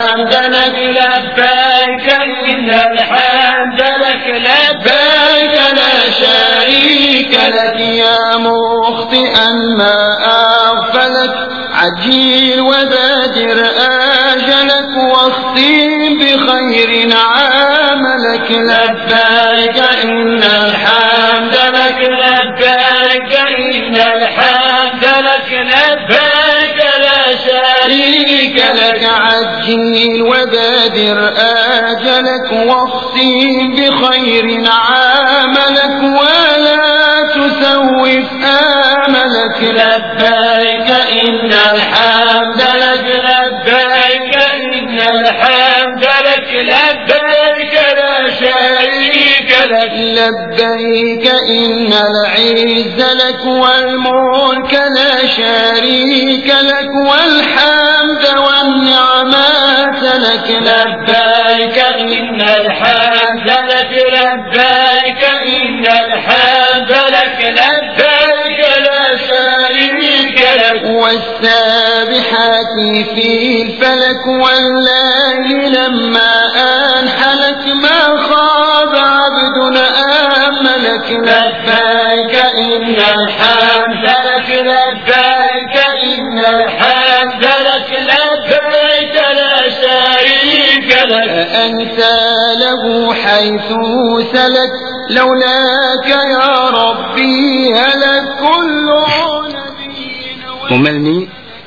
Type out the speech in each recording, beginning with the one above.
الحمد لك لبيك إن الحمد لك لبيك لا شريك لك يا مخطئا ما أغفلك عجيل وبادر آجلك واختم بخير عاملك لبيك إن الحمد لك لبيك إن الحمد لك لبيك لا شريك لك عجيل وبادر آجلك واختم بخير عاملك ولا تسوف آملك لبيك إن الحمد لك لبيك إن الحمد لك لبيك لا شريك لك لبيك إن العز لك والملك لا شريك لك والحمد والنعمات لك لبيك إن الحمد لك لبيك إن الحمد لك لبيك لا شريك لك والسابحات في الفلك والليل لما أنحلك ما خاب عبد آملك لبيك إن الحمد لك لبيك إن الحمد لك لبيك لا شريك لك أنت له حيث سلك لولاك يا ربي هلك كل نبي mu mel ni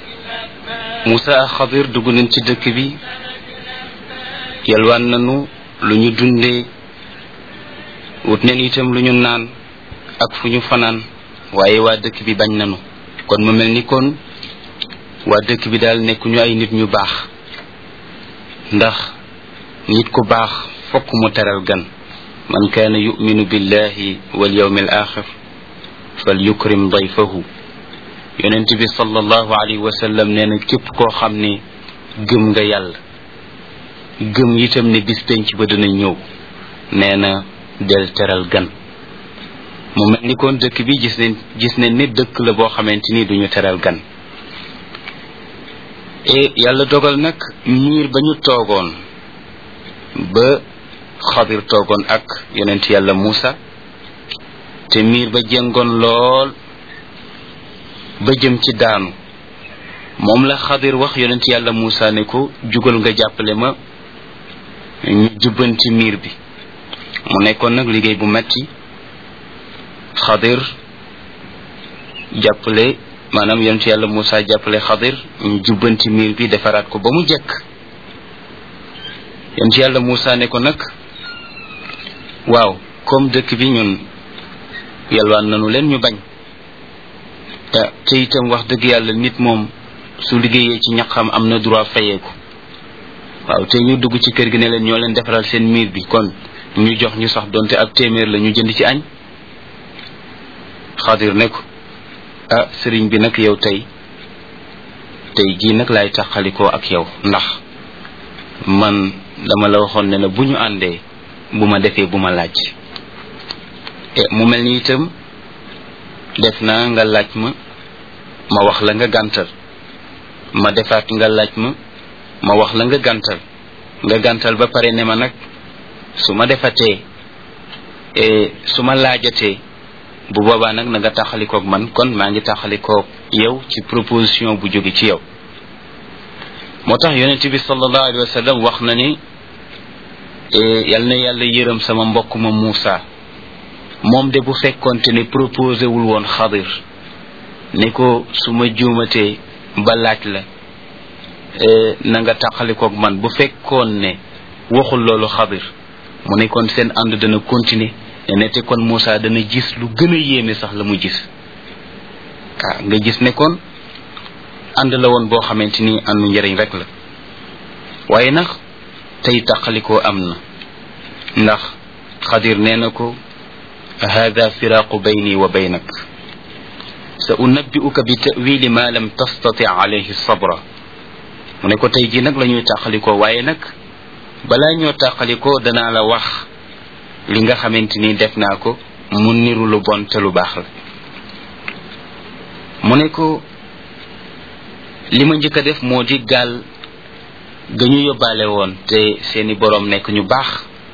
Moussa ak Xadir dugg nañ ci dëkk bi yalwaan nañu lu ñu dundee wut neen itam lu ñu naan ak fu ñu fanaan waaye waa dëkk bi bañ nañu kon mu mel ni kon waa dëkk bi daal nekkuñu ay nit ñu baax ndax nit ku baax fokk mu teral gan man kaana yuminu billahi wal yawmi al axir fal yukrim dayfahu yonent bi sallallahu alayhi wa sallam nee na képp koo xam ne gëm nga yàlla gëm itam ne bis penc ba dana ñëw nee na del teral gan mu mel ni kon dëkk bi gis ne gis ne ni dëkk la boo xamante ni duñu teral gan e yàlla dogal nag miir ba ñu toogoon ba xadir toogoon ak yonent yàlla Muusa te miir ba jëngoon lool ba jëm ci daanu moom la xadir wax yonent yàlla Muusa ne ko jugal nga jàppale ma ñu jubbanti miir bi mu nekkoon nag liggéey bu metti xadir jàppale maanaam yonent yàlla Muusa jàppale xadir ñu jubbanti miir bi defaraat ko ba mu jekk yonent yàlla Muusa ne ko nag waaw comme dëkk bi ñun yalwaan nanu leen ñu bañ te itam wax dëgg yàlla nit moom su liggéeyee ci ñaqam am na droit fayeeku waaw te ñu dugg ci kër gi ne leen ñoo leen defaral seen miir bi kon ñu jox ñu sax donte ab téeméer la ñu jënd ci añ xadir ne ko ah sëriñ bi nag yow tey tey jii nag laay taxalikoo ak yow ndax man dama la waxoon ne la bu ñu àndee bu ma defee bu ma laaj mu mel ni itam def naa nga laaj ma ma wax la nga gàntal ma defaat nga laaj ma ma wax la nga gàntal nga gàntal ba pare ne ma nag su ma defatee su ma laajatee bu boobaa nag na nga taxalikoog man kon maa ngi taxalikoog yow ci proposition bu jóge ci yow moo tax yonent bi sallallahu alayhi wa sallam wax na ni yal na yàlla yërëm sama mbokk ma Muusa moom de bu fekkonte ne proposé wul woon xadir ne ko su ma juumatee ba laaj la na nga tàqalikoog man bu fekkoon ne waxul loolu xadir mu ne kon seen ànd dana continuer ne te kon Moussa dana gis lu gën a yéeme sax la mu gis ah nga gis ne kon ànd la woon boo xamante ni àndu njëriñ rek la waaye nag tey tàqalikoo am na ndax xadir nee na ko هذا فراق بيني وبينك سأنبئك بتأويل ما لم تستطع عليه الصبر mu ne ko tey jii nag la ñuy tàqalikoo waaye nag balaa ñoo tàqalikoo danaa la wax li nga xamante ni def naa ko mu niru lu bon te lu baax la mu ne ko li ma njëkk a def moo di gaal ga ñu yóbbaale woon te seeni boroom nekk ñu baax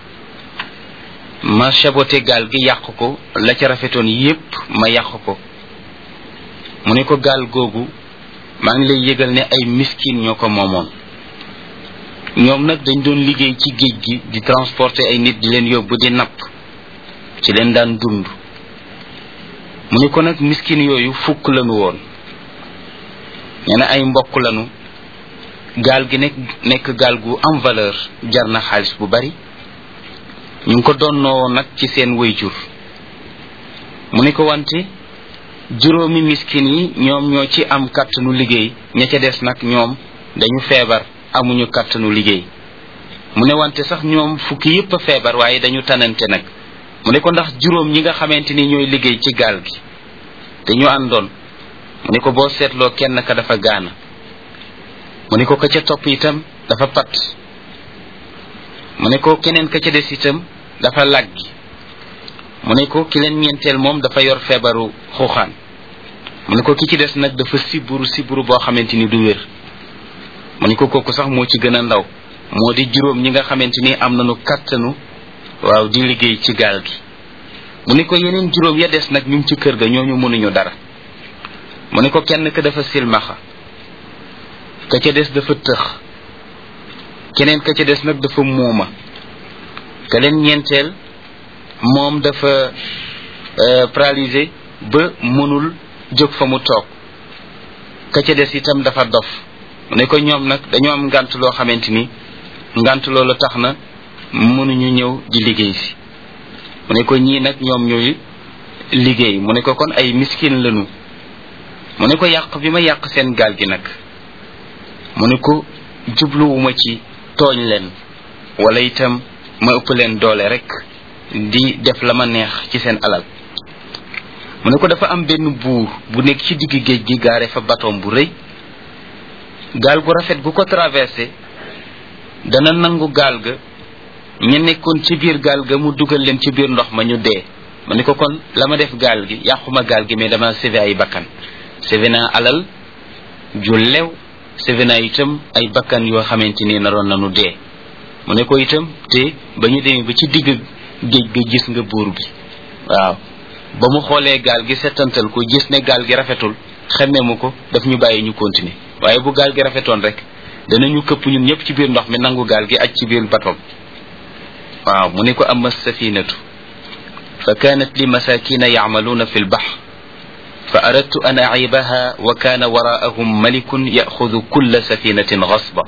ma saboté gaal gi yàq ko la ca rafetoon yépp ma yàq ko mu ne ko gaal googu maa ngi lay yëgal ne ay miskin ñoo ko moomoon ñoom nag dañ doon liggéey ci géej gi di transporter ay nit di leen yóbbu di napp ci leen daan dund mu ne ko nag miskin yooyu fukk lanu woon nee na ay mbokk lanu gaal gi nekk nekk gaal gu am valeur jar na xaalis bu bari ñu ngi ko donnoo nag ci seen wayjur mu ne ko wante juróomi miskin yi ñoom ñoo ci am kàttanu liggéey ña ca des nag ñoom dañu feebar amuñu kàttanu liggéey mu ne wante sax ñoom fukki yépp a feebar waaye dañu tanante nag mu ne ko ndax juróom ñi nga xamante ni ñooy liggéey ci gaal gi te ñu àndoon mu ne ko boo seetloo kenn ka dafa gaana mu ne ko ka ca topp itam dafa pat mu ne ko keneen ka ca des itam dafa làggi mu ne ko ki leen ñeenteel moom dafa yor feebaru xuuxaan mu ne ko ki ci des nag dafa siburu siburu boo xamante ni du wér mu ne ko kooku sax moo ci gën a ndaw moo di juróom ñi nga xamante ni am nañu kàttanu waaw di liggéey ci gaal gi mu ne ko yeneen juróom ya des nag ñu ngi ci kër ga ñooñu mënuñu dara mu ne ko kenn ka dafa silmaxa ka ca des dafa tëx keneen ka ca des nag dafa muuma ka leen ñeenteel moom dafa paralysé ba mënul jóg fa mu toog ka ca des itam dafa dof mu ne ko ñoom nag dañoo am ngant loo xamante ni ngant loolu tax na mënuñu ñëw di liggéey si mu ne ko ñii nag ñoom ñooy liggéey mu ne ko kon ay miskin lañu mu ne ko yàq bi ma yàq seen gaal gi nag mu ne ko jubluwuma ci tooñ leen wala itam ma ëpp leen doole rek di def la ma neex ci seen alal mu ne ko dafa am benn buur bu nekk ci digg géej gi gaare fa batoom bu rëy gaal gu rafet gu ko traversé dana nangu gaal ga ña nekkoon ci biir gaal ga mu dugal leen ci biir ndox ma ñu dee mu ne ko kon la ma def gaal gi yàquma gaal gi mais dama sauvé ay bakkan sauvé naa alal ju lew sauvé naa itam ay bakkan yoo xamante ni naroon nañu dee mu ne ko itam te ba ñu demee ba ci digg géej ga gis nga buur bi waaw ba mu xoolee gaal gi settantal ko gis ne gaal gi rafetul xemme mu ko daf ñu bàyyi ñu continuer waaye bu gaal gi rafetoon rek danañu këpp ñun ñëpp ci biir ndox mi nangu gaal gi aj ci biir batom waaw mu ne ko amma safinatu fa kanat li masakina yacmaluuna fi lbahr fa aradtu an acibaha wa kana waraahum malikun yaxudu kulla safinatin gasba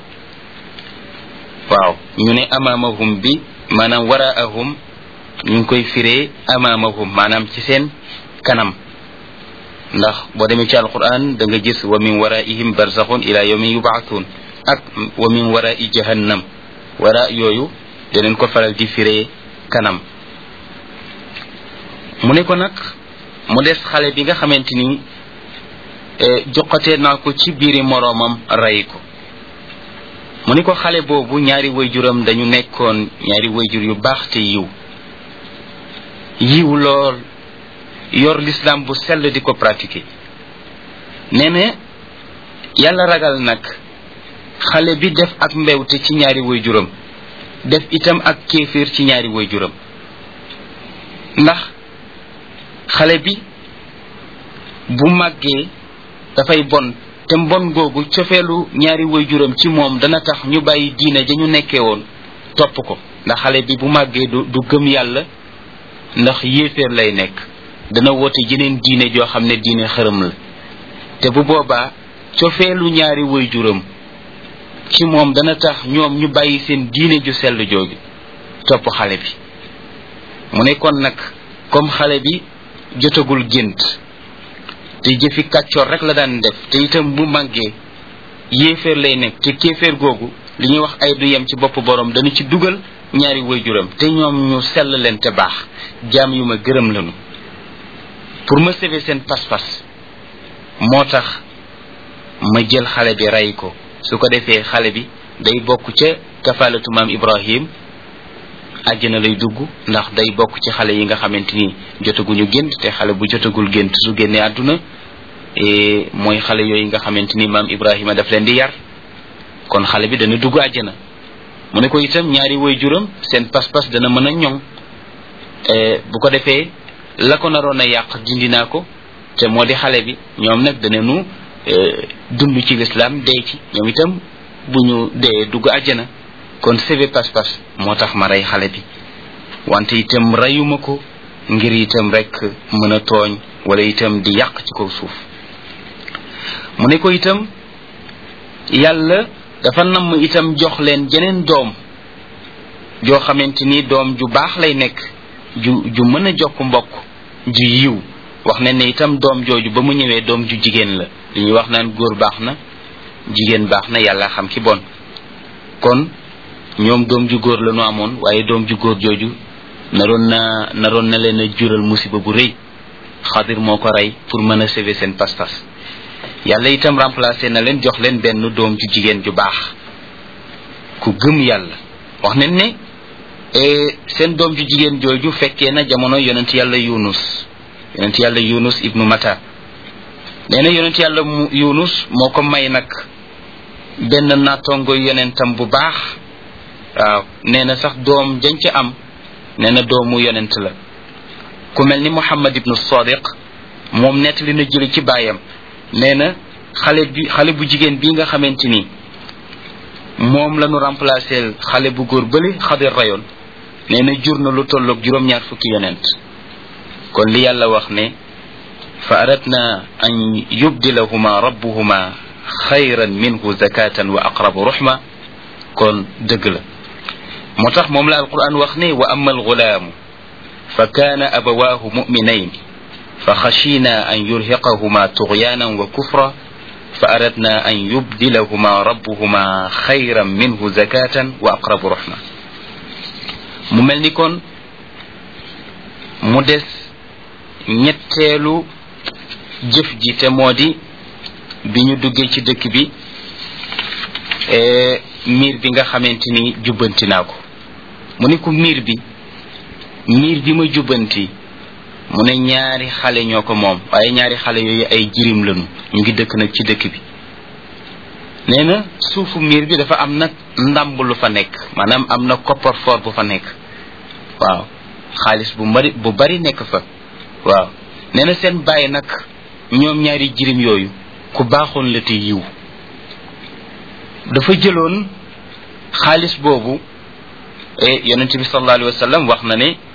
waaw ñu ne amaamahum bi maanaam waraahum ñu ngi koy firee amaamahum maanaam ci seen kanam ndax boo demee ci alquran da nga gis wa min waraihim barzaxun ila yawmin yubaathuun ak wa min warai jahannam wara yooyu daneen ko faral di firee kanam mu ne ko nag mu des xale bi nga xamante ni joxatee naa ko ci biiri moroomam rey ko mu ne ko xale boobu ñaari wayjuram dañu nekkoon ñaari wayjur yu baax te yiw yiw lool yor l'islam bu sell di ko pratiquer nee na yàlla ragal nag xale bi def ak mbewte ci ñaari wayjuram def itam ak kéeféer ci ñaari wayjuram ndax xale bi bu màggee dafay bon te mbon googu cofeelu ñaari wayjuram ci moom dana tax ñu bàyyi diine ja ñu nekkee woon topp ko ndax xale bi bu màggee du du gëm yàlla ndax yéeféer lay nekk dana woote jeneen diine joo xam ne diine xërëm la te bu boobaa cofeelu ñaari wayjuram ci moom dana tax ñoom ñu bàyyi seen diine ju sell jooju topp xale bi mu ne kon nag comme xale bi jotagul gént te jëfi kàccoor rek la daan def te itam bu màggee yéeféer lay nekk te kéeféer googu li ñuy wax ay du yem ci bopp borom dana ci dugal ñaari wayjuram te ñoom ñu sell leen te baax jaam yu ma gërëm lanu pour ma sauver seen pas-pas moo tax ma jël xale bi rey ko su ko defee xale bi day bokk ca kafalatu maam ibrahim àjjana lay dugg ndax day bokk ci xale yi nga xamante ni jotaguñu gént te xale bu jotagul gént su génnee àdduna mooy xale yooyu nga xamante ni maam ibrahima daf leen di yar kon xale bi dana dugg àjjana mu ne ko itam ñaari woy juram seen pas-pas dana mën a ñoŋ bu ko defee la ko naroon a yàq dindi naa ko te moo di xale bi ñoom nag danañu dund ci lislaam dee ci ñoom itam bu ñu dee dugg àjjana kon sebe pas-pas moo tax ma rey xale bi wante itam reyuma ko ngir itam rek mën a tooñ wala itam di yàq ci kaw suuf mu ne ko itam yàlla dafa namm itam jox leen jeneen doom joo xamante ni doom ju baax lay nekk ju ju mën a jokk mbokk ju yiw wax ne ne itam doom jooju ba mu ñëwee doom ju jigéen la li ñuy wax naan góor baax na jigéen baax na yàlla xam ki bon kon ñoom doom ju góor la ñu amoon waaye doom ju góor jooju naroon na naroon na leen a jural musiba bu rëy xadir moo ko rey pour mën a sauver seen pas-pas yàlla itam remplacé na leen jox leen benn doom ju jigéen ju baax ku gëm yàlla wax nañ ne seen doom ju jigéen jooju fekkee na jamono yonent yàlla yunus yonent yàlla yunus ibnu mata nee na yonent yàlla yunus moo ko may nag benn nattongo yonentam bu baax waaw nee na sax doom jañ ca am nee na doomu yonent la ku mel ni muhammad ibnu sadiq moom nettali na jëli ci baayam nee na xale bi xale bu jigéen bii nga xamante ni moom la ñu remplacer xale bu góor bële xadir rayoon nee na jur na lu tolloog juróom-ñaar fukki yonent kon li yàlla wax ne fa aradna an yubdilahuma rabbuhuma xayran minhu zakatan wa aqrabu ruxma kon dëgg la moo tax moom la alquran wax ne wa ama algulaamu fa kaana abawaahu muminayn fa xashina an yurhiqahuma tughyanan wa kufra fa aradna an yubdilahuma rabbuhuma xayran minhu zakatan wa aqrabu ruxma mu mel ni kon mu des ñetteelu jëf ji te moo di bi ñu duggee ci dëkk bi miir bi nga xamante ni jubbanti naa ko mu ne ko miir bi miir bi ma jubbanti mu ne ñaari xale ñoo ko moom waaye ñaari xale yooyu ay jirim lañu ñu ngi dëkk nag ci dëkk bi nee na suufu miir bi dafa am nag ndàmb lu fa nekk maanaam am na coffre-fort bu fa nekk waaw xaalis bu bari bu bari nekk fa waaw nee na seen bàyyi nag ñoom ñaari jirim yooyu ku baaxoon la te yiw dafa jëloon xaalis boobu yonent bi sallallahu alayhi wa sallam wax na ne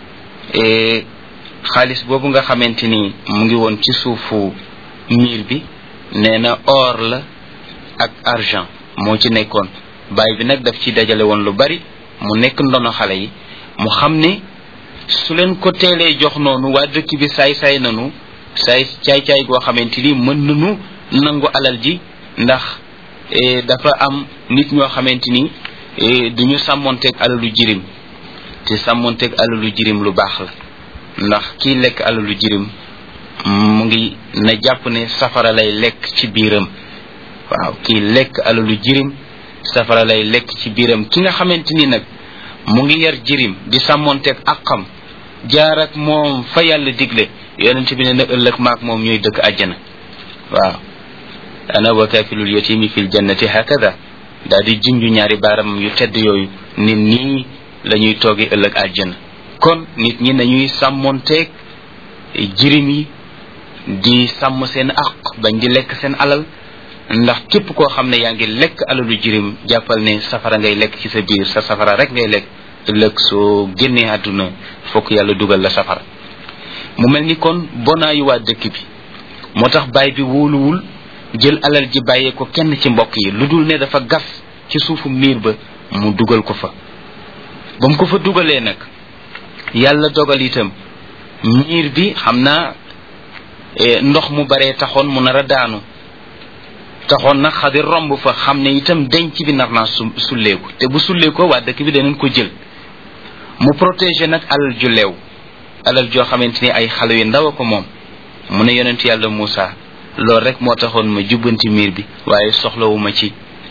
xaalis boobu nga xamante ni mu ngi woon ci suufu miir bi nee na or la ak argent moo ci nekkoon baay bi nag daf ci dajale woon lu bari mu nekk ndono xale yi mu xam ne su leen ko teelee jox noonu waa dëkk bi saay-saay nanu saay caay-caay goo xamante ni mën nanu nangu alal ji ndax dafa am nit ñoo xamante ni duñu sàmmonteeg alalu jirim te sàmmonteeg alalu jirim lu baax la ndax kii lekk alalu jirim mu ngi na jàpp ne safara lay lekk ci biiram waaw kii lekk alalu jirim safara lay lekk ci biiram ki nga xamante ni nag mu ngi yar jirim di sàmmonteeg àqam jaar ak moom fa yàlla digle yonent bi ne na ëllëg maak moom ñooy dëkk àjjana waaw ana wa kafilul yatimi fil jannati hakada daal di junju ñaari baaram yu tedd yooyu nit nii la ñuy toogi ëllëg àjjana kon nit ñi nañuy sàmmonteeg jirim yi di sàmm seen aq bañ di lekk seen alal ndax képp koo xam ne yaa ngi lekk alalu jirim jàppal ne safara ngay lekk ci sa biir sa safara rek ngay lekk ëllëg soo génnee àdduna fokk yàlla dugal la safara mu mel ni kon bonaayu waa dëkk bi moo tax baay bi wóoluwul jël alal ji bàyyee ko kenn ci mbokk yi lu dul ne dafa gas ci suufu miir ba mu dugal ko fa ba mu ko fa dugalee nag yàlla dogal itam miir bi xam naa ndox mu baree taxoon mu nar a daanu taxoon nag xadir romb fa xam ne itam denc bi nar naa su sulleeku te bu sulleekoo waa dëkk bi danañ ko jël mu protéger nag alal ju leew alal joo xamante ni ay xale yu ndaw a ko moom mu ne yonent yàlla Moussa loolu rek moo taxoon ma jubbanti miir bi waaye soxlawuma ci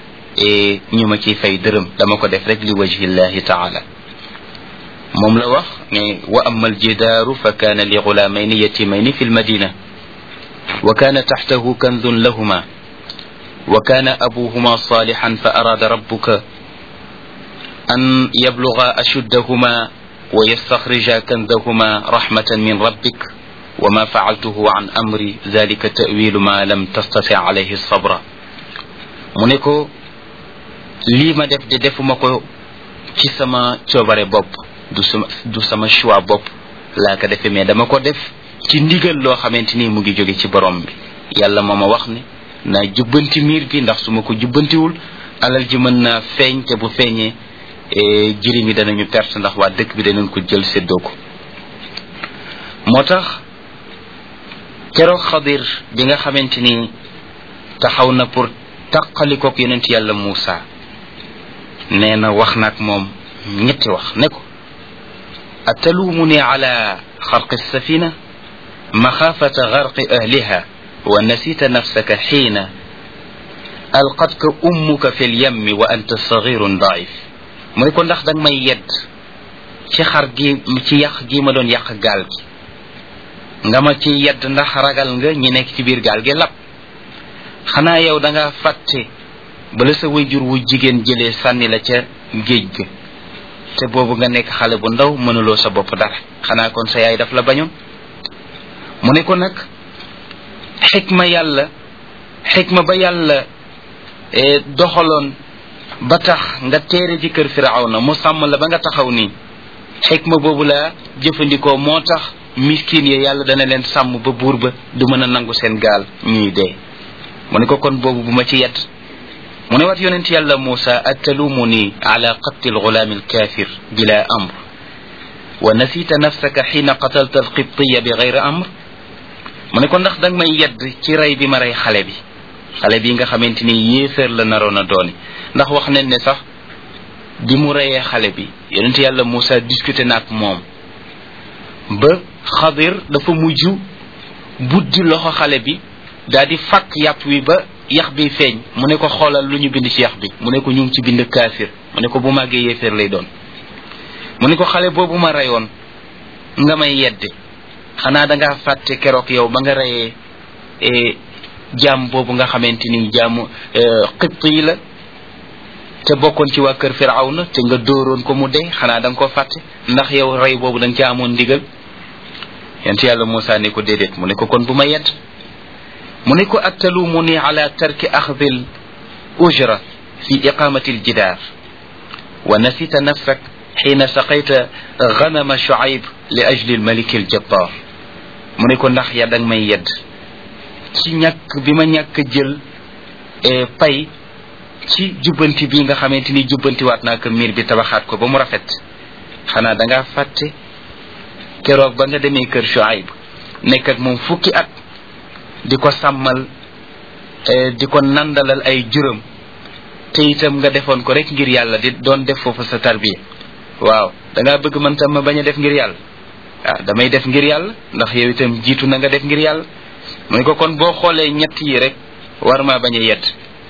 ñu ma ciy fay dërëm dama ko def rek li wajhillahi taala moom la wax ne wa ama aljidaaru fa kaana li gulaamayni yatimayni fi lmadina wa kaana taxtahu kanzun lahuma wa kaana abuhuma salihan fa araada rabbuka an yabluga ashuddahuma wa yastaxrija kanzahuma rahmatan min rabbik wa ma faaltuhu an amri dalika tawilu ma lam tastati alayhi sabra mu ne ko lii ma def de defuma ko ci sama coobare bopp du sama du sama choix bopp laa ko defee mais dama ko def ci ndigal loo xamante ni mu ngi jóge ci borom bi yàlla moo ma wax ne naa jubbanti miir bi ndax su ma ko jubbantiwul alal ji mën naa feeñ te bu feeñee jirim yi danañu perte ndax waa dëkk bi danañ ko jël séddoo ko moo tax keroog xadir bi nga xamante ni taxaw na pour taqalikook yonent yàlla Muusa nee na wax naag moom ñetti wax ne ko atalumuni ala xarqi safina maxaafata garqi ahliha wa nasita nafsaka xiina alqatka ummuka fi lyammi wa anta sagirun daif mu ne ko ndax danga may yedd ci xar gi ci yàq gi ma doon yàq gaal gi nga ma ci yedd ndax ragal nga ñi nekk ci biir gaal gi lab xanaa yow da nga fàtte bala sa wayjur wu jigéen jëlee sànni la ca géej ga te boobu nga nekk xale bu ndaw mënuloo sa bopp dara xanaa kon sa yaay daf la bañoon mu ne ko nag xikma yàlla xikma ba yàlla doxaloon ba tax nga teere ji kër firawna mu sàmm la ba nga taxaw nii xikma boobu la jëfandikoo moo tax miskin ya yàlla dana leen sàmm ba buur ba du mën a nangu seen gaal ñuy dee mu ne ko kon boobu bu ma ci yedd mu ne wat yonent yàlla Muusa atalumuni ala qatli algulaami alkafir bila amr wa nasita nafsaka xiina qatalta alqibtiya bi gayri amr mu ne ko ndax danga may yedd ci rey bi ma rey xale bi xale bi nga xamante ni yéeféer la naroon a dooni ndax wax nañ ne sax bi mu reyee xale bi yonent yàlla Muusa discuté na ak moom ba xadir dafa mujj buddi loxo xale bi daal di fakk yàpp wi ba yax bi feeñ mu ne ko xoolal lu ñu bind ci yax bi mu ne ko ñu ngi ci bind kaafir mu ne ko bu màggee yéeféer lay doon mu ne ko xale boobu ma reyoon nga may yedde xanaa dangaa fàtte keroog yow ba nga reyee jaam boobu nga xamante ni jaamu xitt yi la te bokkoon ci waa kër firawna te nga dóoroon ko mu dee xanaa da nga ko fàtte ndax yow rey boobu da nga ci amoon ndigal yent yàlla Muusa ne ko déedéet mu ne ko kon bu ma yedd mu ne ko attalumuni ala tarki axdi l ujra fi iqamati aljidaar wa nasita nafsak xiina saqayta ganama shuayb li ajli almaliki aljabbar mu ne ko ndax ya dang may yedd ci ñàkk bi ma ñàkk jël pay ci jubbanti bi nga xamante ni jubbantiwaat naa ko miir bi tabaxaat ko ba mu rafet xanaa da ngaa fàtte keroog ba nga demee kër Shuaib nekk ak moom fukki at di ko sàmmal di ko nandalal ay juróom te itam nga defoon ko rek ngir yàlla di doon def foofu sa tarbiya waaw da ngaa bëgg man tam ma bañ a def ngir yàlla ah damay def ngir yàlla ndax yow itam jiitu na nga def ngir yàlla mu ne ko kon boo xoolee ñett yi rek war maa bañ a yedd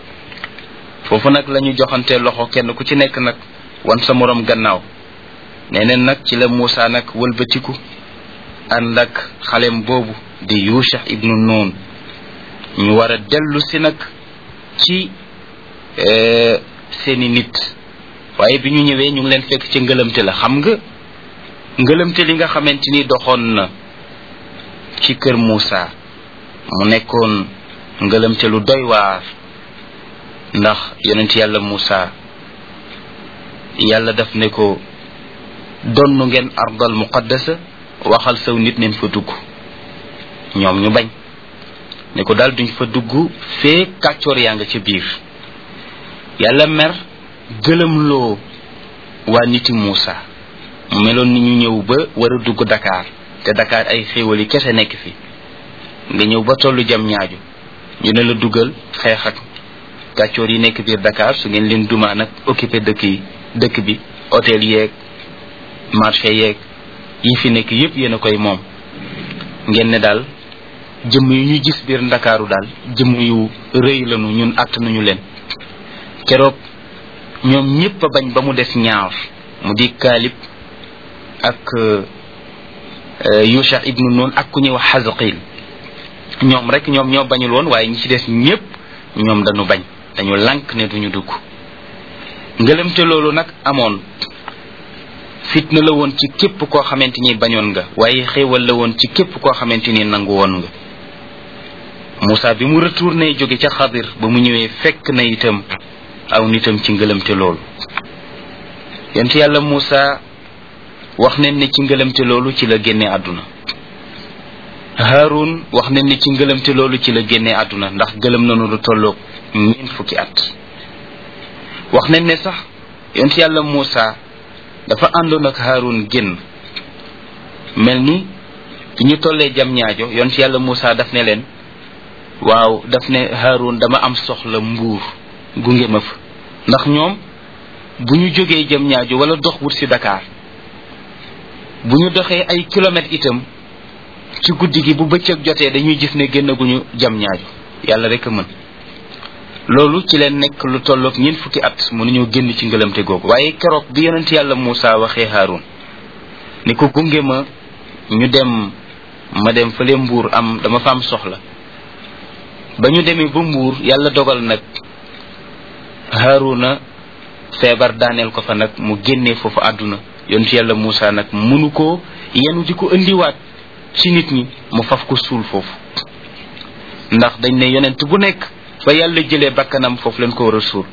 foofu nag la ñu joxante loxo kenn ku ci nekk nag wan sa morom gannaaw nee neen nag ci la Muusa nag wëlbatiku ànd ak xalem boobu di Yusha ibnu Nun ñu war a dellu si nag ci seeni nit waaye bi ñu ñëwee ñu ngi leen fekk ci ngëlamte la xam nga ngëlamte li nga xamante ni doxoon na ci kër Muusa mu nekkoon ngëlamte lu doy waar ndax yonent yàlla Muusa yàlla daf ne ko donnu ngeen ardal muqaddasa waxal saw nit neen fa dugg ñoom ñu bañ ne ko daal duñ fa dugg fee kàccoor yaa nga ca biir yàlla mer gëlëmloo waa niti Muusa mu meloon ni ñu ñëw ba war a dugg Dakar te Dakar ay xéewali kese nekk fi nga ñëw ba tollu jam ñaaju ñu ne la dugal xeex ak kàccoor yi nekk biir Dakar su ngeen leen dumaa nag occupé dëkk yi dëkk bi hôtel yeeg marché yeeg yi fi nekk yépp yéen a koy moom ngeen ne daal jëmm yu ñu gis biir ndakaaru daal jëmm yu rëy lanu ñun àtt nañu leen keroog ñoom ñépp a bañ ba mu des ñaar mu di kaalib ak yusha ibnu nun ak ku ñuy wax xazqil ñoom rek ñoom ñoo bañul woon waaye ñi ci des ñépp ñoom dañu bañ dañu lànk ne duñu dugg ngëlëmte loolu nag amoon fitna la woon ci képp koo xamante ni bañoon nga waaye xéewal la woon ci képp koo xamante ni nangu woon nga Moussa bi mu retourné jóge ca xadir ba mu ñëwee fekk na itam aw nitam ci ngëlëmte loolu yent yàlla Moussa wax nañ ne ci ngëlëmte loolu ci la génne àdduna Haarun wax nañ ne ci ngëlëmte loolu ci la génne àdduna ndax gëlëm nanu lu tolloog ñeent fukki at wax nañ ne sax yent yàlla Moussa dafa àndoon ak Haarun génn mel ni bi ñu tollee jam ñaajo yont yàlla Moussa daf ne leen waaw daf ne Haarun dama am soxla mbuur gunge ma fa ndax ñoom bu ñu jógee jam ñaajo wala dox wut si Dakar bu ñu doxee ay kilomètres itam ci guddi gi bu bëccëg jotee dañuy gis ne génnaguñu jam ñaajo yàlla rek a mën loolu ci leen nekk lu tolloog ñeent fukki at mënuñoo génn ci ngëlamte googu waaye keroog bi yonent yàlla Moussa waxee Haarun ni ko gunge ma ñu dem ma dem fële mbuur am dama fa am soxla ba ñu demee ba mbuur yàlla dogal nag Haaruna feebar daaneel ko fa nag mu génnee foofu àdduna yonent yàlla Moussa nag mënu ko yenu di ko indiwaat ci nit ñi mu faf ko suul foofu ndax dañ ne yonent bu nekk ba yàlla jëlee bakkanam foofu leen ko war a suul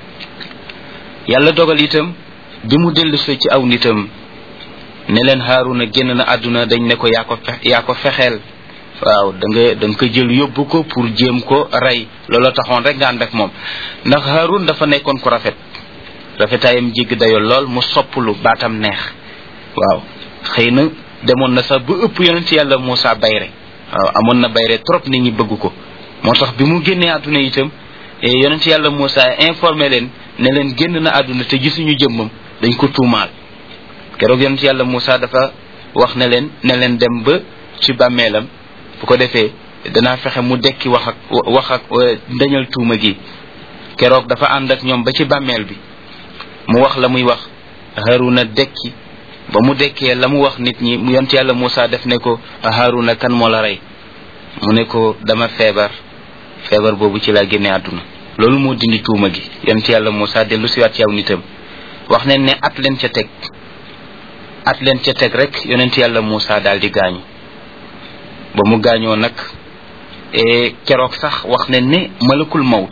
yàlla dogal itam bi mu dellusee ci aw nitam ne leen Haaruna génn na àdduna dañ ne ko yaa ko fe yaa ko fexeel waaw da nga da nga ko jël yóbbu ko pour jéem ko rey looloo taxoon rek nga ànd ak moom ndax Haarun dafa nekkoon ku rafet rafetaayam jégg dayo lool mu sopplu baatam neex waaw xëy na demoon na sax ba ëpp yonent yàlla Moussa bayre waaw amoon na bayre trop nit ñi bëgg ko moo tax bi mu génnee àdduna itam yonent yàlla Moussa informé leen ne leen génn na àdduna te gisuñu jëmmam dañ ko tuumaal keroog yonent yàlla Moussa dafa wax ne leen ne leen dem ba ci bàmmeelam bu ko defee danaa fexe mu dekki wax ak wax ak dañal tuuma gi keroog dafa ànd ak ñoom ba ci bàmmeel bi mu wax la muy wax Haruna dekki ba mu dekkee la mu wax nit ñi mu yonent yàlla Moussa def ne ko Haruna kan moo la rey mu ne ko dama feebar feebar boobu ci laa génne àdduna loolu moo dindi tuuma gi yonent yàlla Moussa dellu siwaat ci aw nitam wax nañ ne at leen ca teg at leen ca teg rek yonent yàlla Moussa daal di gaañu ba mu gaañoo nag keroog sax wax nañ ne malakul mawt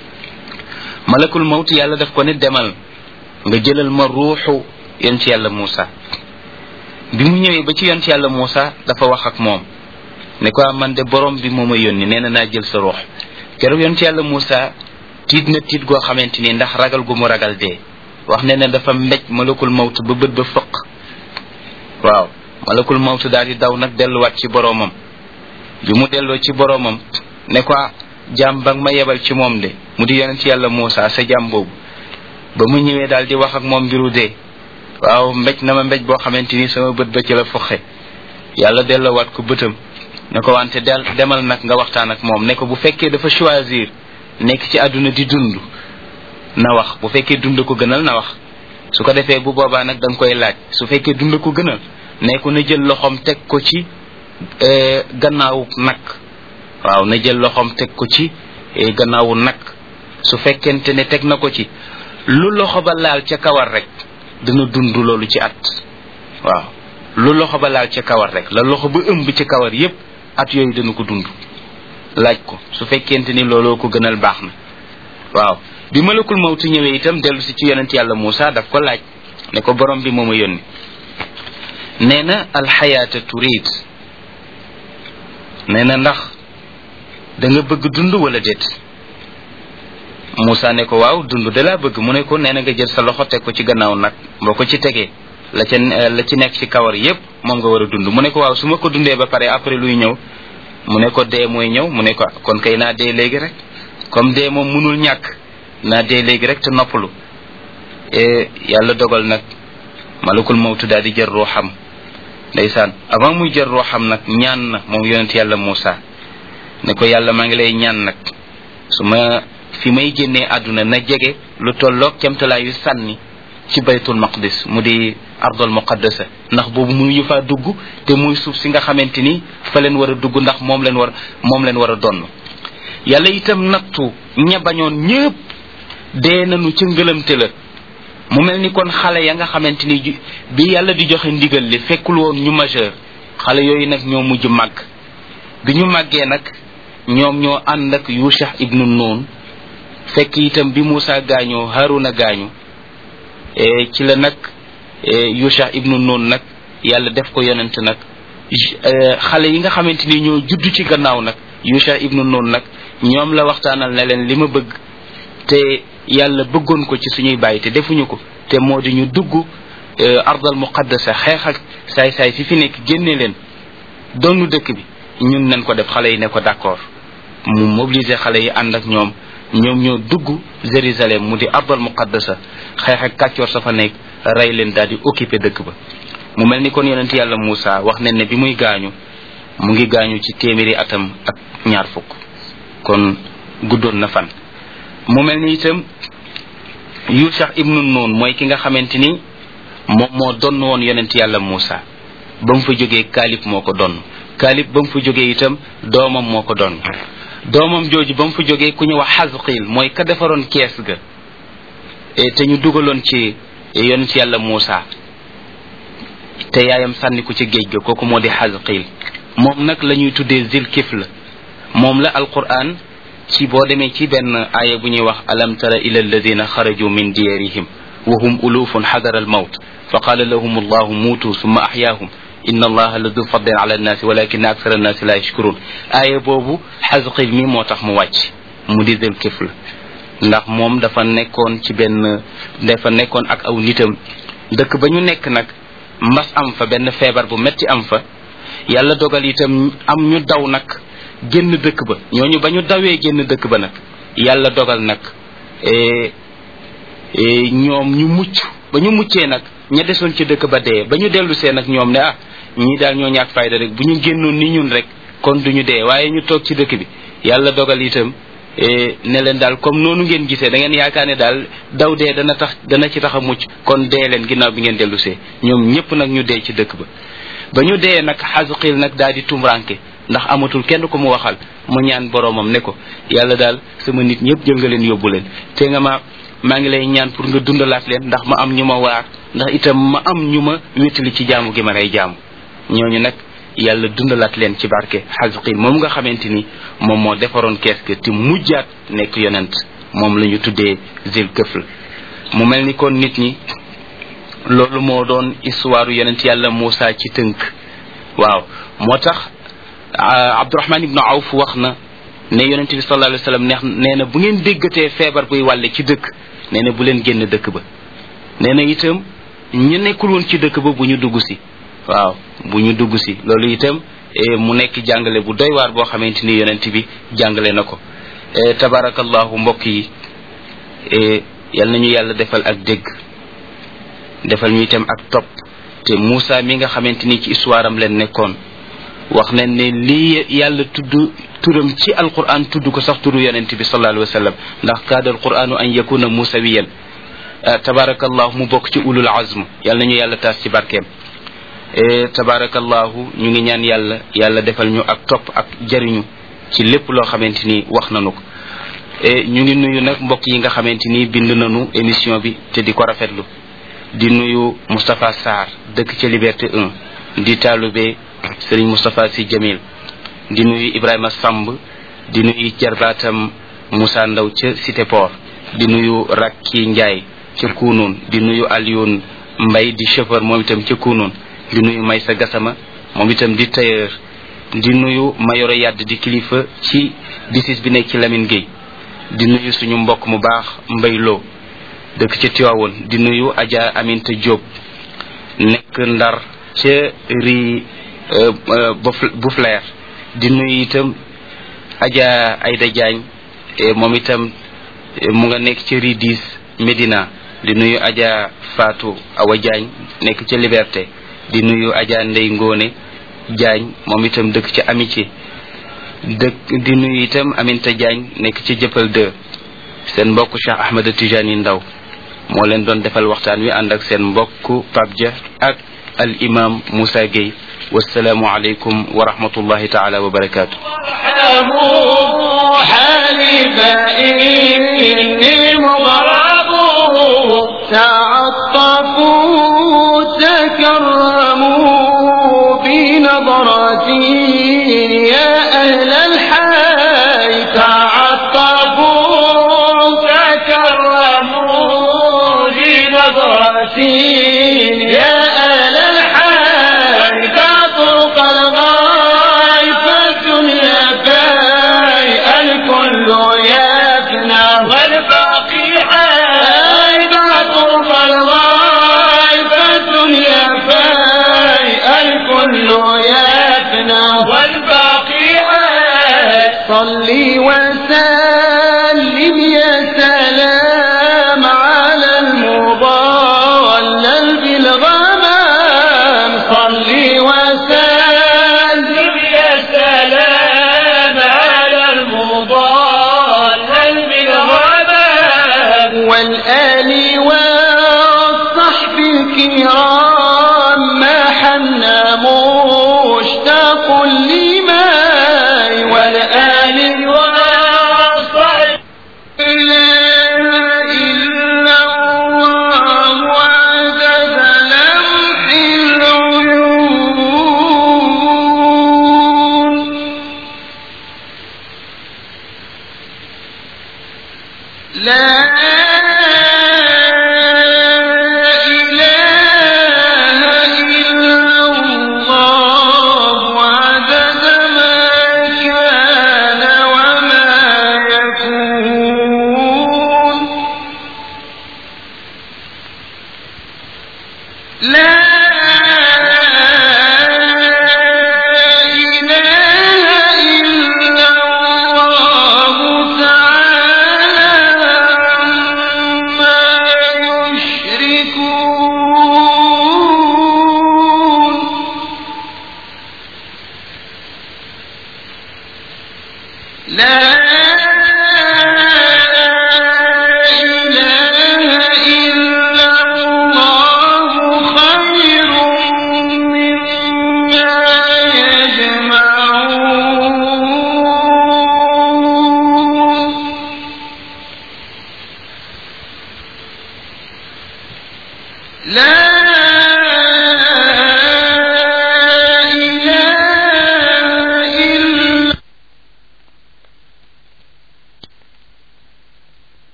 malakul mawt yàlla daf ko ne demal nga jëlal ma ruuxu yonent yàlla Moussa bi mu ñëwee ba ci yonent yàlla Moussa dafa wax ak moom ne ko man de borom bi moo ma yónni nee na naa jël sa ruux keroog yonent yàlla Moussa tiit na tiit goo xamante ni ndax ragal gu mu ragal dee wax ne ne dafa mbéj malakul mawt ba bët ba fëq waaw malakul mawt daal di daw nag delluwaat ci boromam bi mu delloo ci boromam ne ko jaam ba ma yebal ci moom de mu di yonent yàlla Moussa sa jaam boobu ba mu ñëwee daal di wax ak moom mbiru dee waaw mbéj na ma mbéj boo xamante ni sama bët ba ci la foxe yàlla delloowaat ko bëtam ne ko wante del demal nag nga waxtaan ak moom ne ko bu fekkee dafa choisir nekk ci àdduna di dund na wax bu fekkee dund ko gënal na wax su ko defee bu boobaa nag da nga koy laaj su fekkee dund ko gënal ne ko na jël loxoom teg ko ci gannaawu nag waaw na jël loxoom teg ko ci gannaawu nag su fekkente ne teg na ko ci lu loxo ba laal ca kawar rek dana dund loolu ci at waaw lu loxo ba laal ca kawar rek la loxo ba ëmb ci kawar yépp at yooyu dana ko dund laaj ko su fekkente ni looloo ko gënal baax na waaw bi malakul mawtu ñëwee itam dellu si ci yonent yàlla Moussa daf ko laaj ne ko borom bi moo ma yónni nee na alxayaata turid nee na ndax da nga bëgg dund wala déet Moussa ne ko waaw dund de laa bëgg mu ne ko nee na nga jël sa loxo teg ko ci gannaaw nag boo ko ci tegee la ca la ci nekk ci kawar yépp moom nga war a dund mu ne ko waaw su ma ko dundee ba pare après luy ñëw mu ne ko dee mooy ñëw mu ne ko kon kay naa dee léegi rek comme dee moom mënul ñàkk naa dee léegi rek te noppalu yàlla dogal nag malakul mawtu daal di jël ruuxam ndeysaan avant muy jël ruuxam nag ñaan na moom yonent yàlla Moussa ne ko yàlla maa ngi lay ñaan nag su ma fi may génnee àdduna na jege lu tolloog camtalaayu sànni ci baytul maqdis mu di ardul muqaddasa ndax boobu mënuñu faa dugg te muy suuf si nga xamante ni fa leen war a dugg ndax moom leen war moom leen war a donn yàlla itam nattu ña bañoon ñépp dee nañu ca ngëlamte la mu mel ni kon xale ya nga xamante ni bi yàlla di joxe ndigal li fekkul woon ñu majeur xale yooyu nag ñoo mujj màgg bi ñu màggee nag ñoom ñoo ànd ak yusha ibnu noon fekk itam bi Moussa gaañoo Haruna gaañu ci la nag yusha ibnu noon nag yàlla def ko yonent nag xale yi nga xamante ni ñoo judd ci gannaaw nag yusha ibnu noon nag ñoom la waxtaanal ne leen li ma bëgg te yàlla bëggoon ko ci suñuy bàyyi te defuñu ko te moo di ñu dugg ardal muqaddasa xeex ak saay-saay si fi nekk génne leen doonu dëkk bi ñun nañ ko def xale yi ne ko d'accord mu mobiliser xale yi ànd ak ñoom ñoom ñoo dugg Jérusalem mu di ardal muqaddasa xeex ak kàccoor sa fa nekk rey leen daal di occuper dëkk ba mu mel ni kon yonent yàlla Moussa wax nañ ne bi muy gaañu mu ngi gaañu ci téeméeri atam ak ñaar fukk kon guddoon na fan mu mel ni itam Yusha ibnu Nun mooy ki nga xamante ni moom moo donn woon yonent yàlla Moussa ba mu fa jógee Kaalib moo ko donn Kaalib ba mu fa jógee itam doomam moo ko donn doomam jooju ba mu fa jógee ku ñu wax Xasqil mooy ka defaroon kees ga te ñu dugaloon ci yonent yàlla Moussa te yaayam sànni ko ci géej ga kooku moo di Xasqil moom nag la ñuy tuddee Zilkifl moom la Alquran ci boo demee ci benn aaya bu ñuy wax alam tara ila alladina xaraju min diyarihim wa hum ulufun xadara almawt fa qala lahum allahu muutu summa axyaahum inna allaha la du fadlin ala annaasi walakin aksara annaasi la yashkurun aaya boobu xasqil mi moo tax mu wàcc mu di del kifl ndax moom dafa nekkoon ci benn dafa nekkoon ak aw nitam dëkk ba ñu nekk nag mbas am fa benn feebar bu metti am fa yàlla dogal itam am ñu daw nag génn dëkk ba ñooñu ba ñu dawee génn dëkk ba nag yàlla dogal nag ñoom ñu mucc ba ñu muccee nag ña desoon ci dëkk ba dee ba ñu dellu see nag ñoom ne ah ñii daal ñoo ñàkk fayda rek bu ñu génnoon ni ñun rek kon duñu dee waaye ñu toog ci dëkk bi yàlla dogal itam ne leen daal comme noonu ngeen gisee da ngeen yaakaar ne daal daw dee dana tax dana ci tax a mucc kon dee leen ginnaaw bi ngeen dellu see ñoom ñëpp nag ñu dee ci dëkk ba ba ñu dee nag xasuqil nag daal di tumranke ndax amatul kenn ko mu waxal mu ñaan boroomam ne ko yàlla daal sama nit ñëpp jël nga leen yóbbu leen te nga ma maa ngi lay ñaan pour nga dundalaat leen ndax ma am ñu ma waar ndax itam ma am ñu ma wéttali ci jaamu gi ma lay jaamu ñooñu nag yàlla dundalaat leen ci barke xasuqil moom nga xamante ni moom moo defaroon kees ga te mujjaat nekk yonent moom la ñu tuddee zil këfl mu mel ni kon nit ñi loolu moo doon histoire yonent yàlla Moussa ci tënk waaw moo tax Abdurahman ibnu Awf wax na ne yonent bi sallallahu alayhi wa sallam neex nee na bu ngeen déggatee feebar buy wàlle ci dëkk nee na bu leen génn dëkk ba nee na itam ñu nekkul woon ci dëkk ba bu ñu dugg si waaw bu ñu dugg si loolu itam mu nekk jàngale bu doy waar boo xamante ni yonent bi jàngale na ko tabarakallahu mbokk yi yal nañu yàlla defal ak dégg defal ñu itam ak topp te Moussa mi nga xamante ni ci histoire am leen nekkoon wax nañ ne lii yàlla tudd turam ci alquran tudd ko sax turu yonent bi sallallahu alayhi wa sallam ndax kaada alquranu an yakuna musawiyan tabarakallahu mu bokk ci ulul azm yal nañu yàlla taas ci barkeem tabarakallahu ñu ngi ñaan yàlla yàlla defal ñu ak topp ak jariñu ci lépp loo xamante ni wax nañu ko ñu ngi nuyu nag mbokk yi nga xamante ni bind nañu émission bi te di ko rafetlu di nuyu Moustapha Sarr dëkk ca Liberté 1 di taalube Serigne Moustapha Sy Jamil di nuyu Ibrahima Samb di nuyu jarbaatam Moussa Ndaw ca Cité Port di nuyu Rakki Ndiaye ca Kounoun di nuyu Alioune Mbay di chauffeur moom itam ca Kounoun di nuyu Maysa Gassama moom itam di tailleur di nuyu Mayoro Yadd di kilifa ci disis bi nekk ci Lamine Gueye di nuyu suñu mbokk mu baax Mbay Lo dëkk ca Tiwaawoon di nuyu Adja Aminta Diop nekk Ndar ca ri bu flair di nuyu itam Adja Ayda Diagne moom itam mu nga nekk ca ri 10 Médina di nuyu Adja Fatou Awa Diagne nekk ca Liberté di nuyu Adja Ndey Ngone Diagne moom itam dëkk ca Amitié dëkk di nuyu itam Aminta Diagne nekk ca Jëppal 2 seen mbokk Cheikh Ahmed Tijani Ndaw moo leen doon defal waxtaan wi ànd ak seen mbokk Pape Dia ak al imam Moussa Gueye wasalaamu aleykum wa rahmatullahi taala wa barakaatu ارحموا حالي فإني مغرب تعطفوا تكرموا بنظرة يا أهل الحي تعطفوا تكرموا بنظرة يا أهل الحي تعطف الغاي فالدنيا باي الكل يفنى والباقي حي تعطف الغاي فالدنيا باي الكل يفنى والباقي حي صلي وسلم يا سلام على المضلل بالغمام صلي وسلم يا سلام على المضلل بالغمام والآل والصحب الكرام ما حنا مشتاق لماي والآل والصحب لا إلا الله عدد لمح العيون لا إله إلا الله عدد ما كان وما يكون لا